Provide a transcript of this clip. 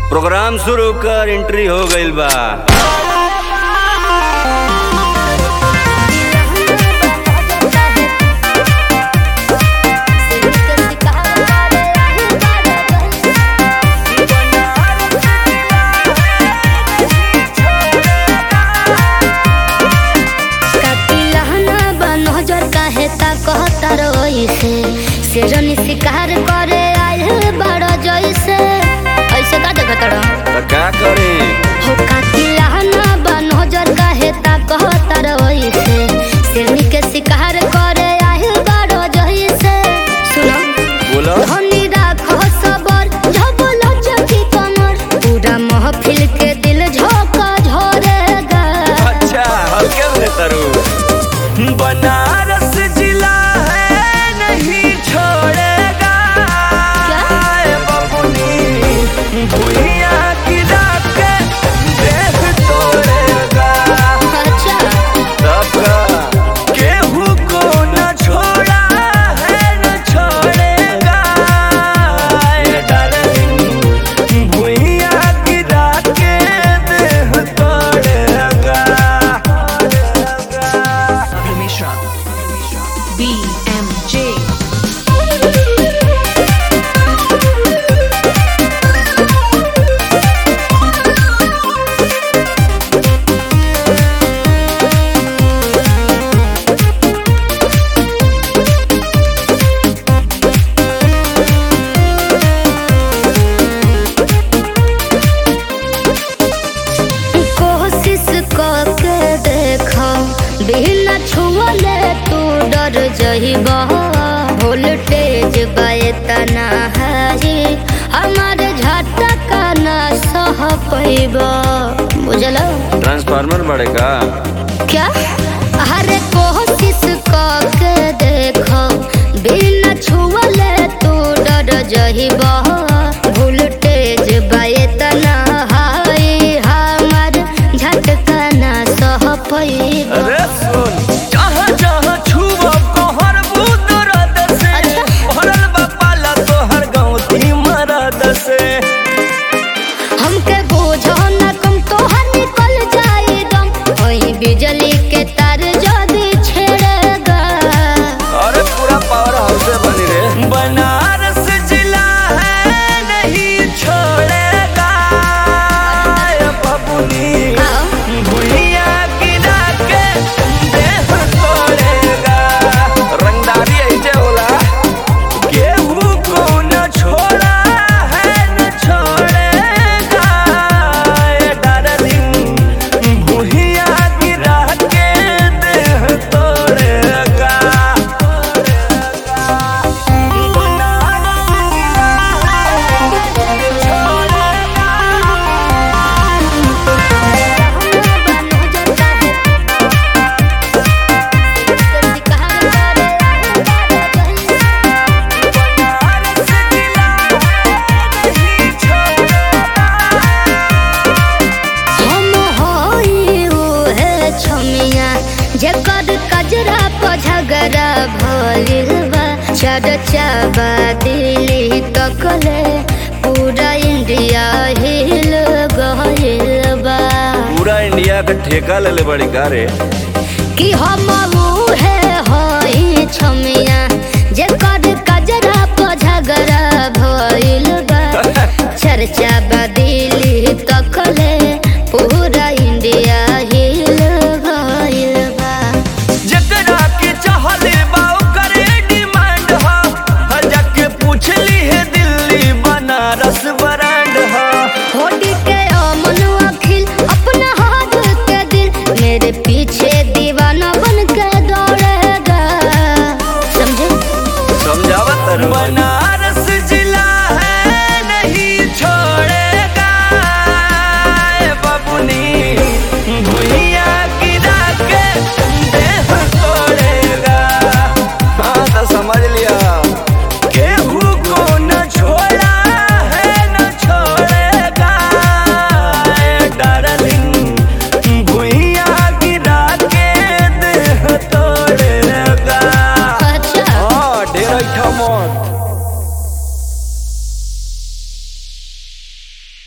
Programme शुरू कर entry हो गइल बा शेरनी शिकार करे आए बड़ा जैसे ऐसे का जगह तड़ा त का करे हो कातिलाना बन नजर काहे ता कहता रहिसे शेरनी के शिकार करे आए बड़ा जैसे सुनो बोलो धनी राखो सबर झबल चकी कमर पूरा महफिल के दिल झोंका झोरेगा अच्छा हल्के में तरु बनारस जिला है नहीं छोड़ेगा क्या? ए बबुनी भुइया गिरा के देह तोड़ेगा अच्छा तब का केहू को न छोड़ा है न छोड़ेगा ए डार्लिंग भुइया गिरा के देह तोड़ेगा Mishra. BMJ. कोशिश करके देखो बिना छुअले तू डर जइबा वोल्टेज बायतना है हमारे झटका ना सह पैबा बुझलो ट्रांसफार्मर बढ़ेगा क्या अरे कोशिश करके देखो बिना छुअले तू डर जइबा वोल्टेज बायतना हाय हमार झटका ना सह पैबा अरे सुन जहाँ जहाँ छुआ कोहर बुद रद से अच्छा। भरल बा पाला तोहर गाँव ती मरद से हमके बोझो न कम तोहर निकल जाए दम वही बिजली के तार जदी छेड़ेगा अरे पूरा पावर हाउस से बनी रे बनारस जिला है नहीं छोड़ेगा ए बबुनी आओ। भुइया गिरा के देह तोड़ेगा रंगदारी ऐसे होला केहू को न छोड़ा है न छोड़ेगा ए डार्लिंग भुइया गिरा के देह तोड़ेगा हम होई उहे छमिया जेकर कजरा प झगड़ा भइल बा चर्चा बा दिल्ली तकले पूरा इंडिया हिल गइल बा पूरा इंडिया का ठेका ले ले बड़ी का रे कि हम उहे होई छमिया जेकर कजरा प झगड़ा भइल बा चर्चा बा